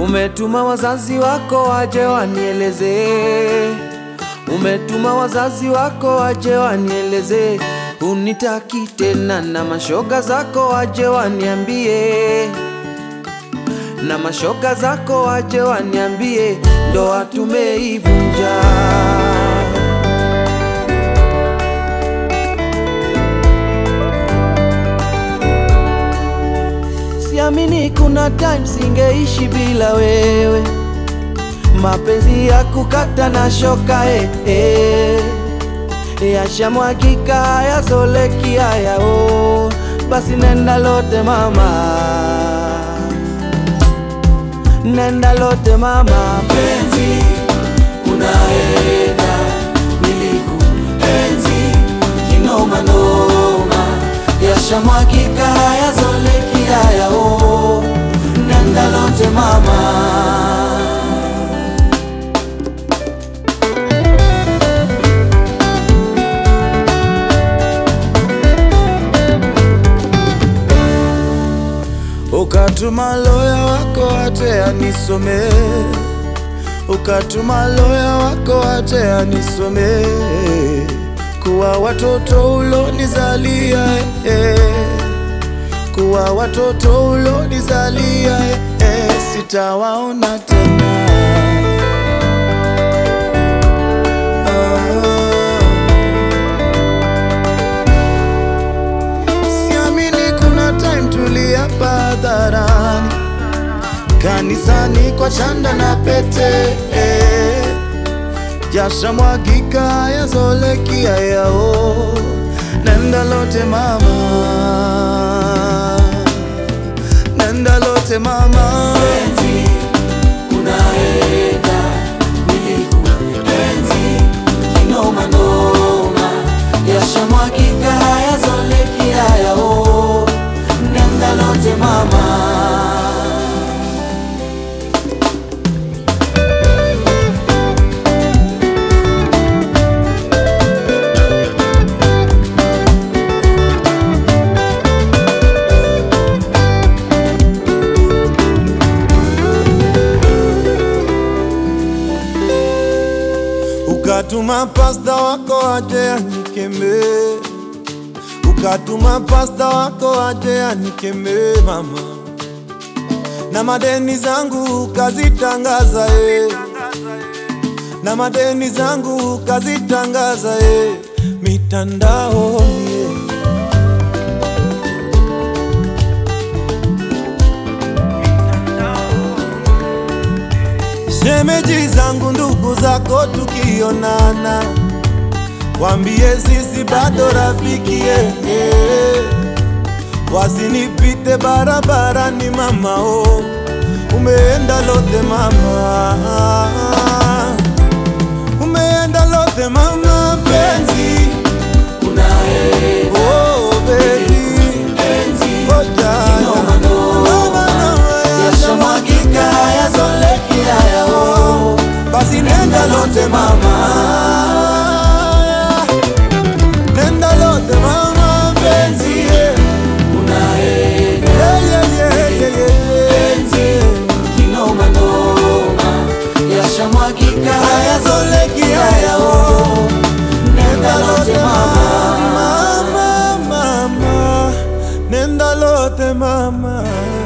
Umetuma wazazi wako waje wanieleze, umetuma wazazi wako waje wanieleze, unitaki tena, na mashoga zako waje waniambie, na mashoga zako waje waniambie, ndoa tumeivunja. Siamini kuna time singeishi bila wewe, mapenzi ya kukata na shoka eh, eh. Yashamwagika hayazoleki haya oh. Basi nenda lote mama, nenda lote mama, penzi unaenda, nilikuenzi kinoma noma, yashamwagika hayazoleki haya oh. Nenda lote mama Ukatuma loya wako ate anisome, ukatuma loya wako ate anisome, kuwa watoto ulonizalia eh, kuwa watoto ulonizalia eh, sitawaona tena Siamini kuna time tuliapa hadharani, kanisani kwa chanda na pete eh. Jasha mwagika yazoleki yao, nenda lote mama, nenda lote mama Penzi unaenda, nilikuenzi kinoma noma, yashamwagika hayazoleki haya oh. Nenda lote mama Ukatuma pasta wako aje anikeme, ukatuma pasta wako aje anikeme mama, na madeni zangu kazitangaza e, na madeni zangu kazitangaza e, mitandaoni e. Shemeji zangu ndugu zako tukionana, wambie sisi bado rafiki eh, eh. Wasinipite barabarani mama oh, umeenda lote mama, umeenda lote mama penzi, unaenda oh baby, penzi oh jana, kinoma noma, Noma, noma, yashamwagika hayazoleki haya oh. basi Nenda lote mama Nenda lote mama penzi unaenda yeah, yeah, yeah, yeah, yeah. penzi kinoma noma, yashamwagika hayazoleki haya oh. Nenda lote mama Mama, mama, nenda lote mama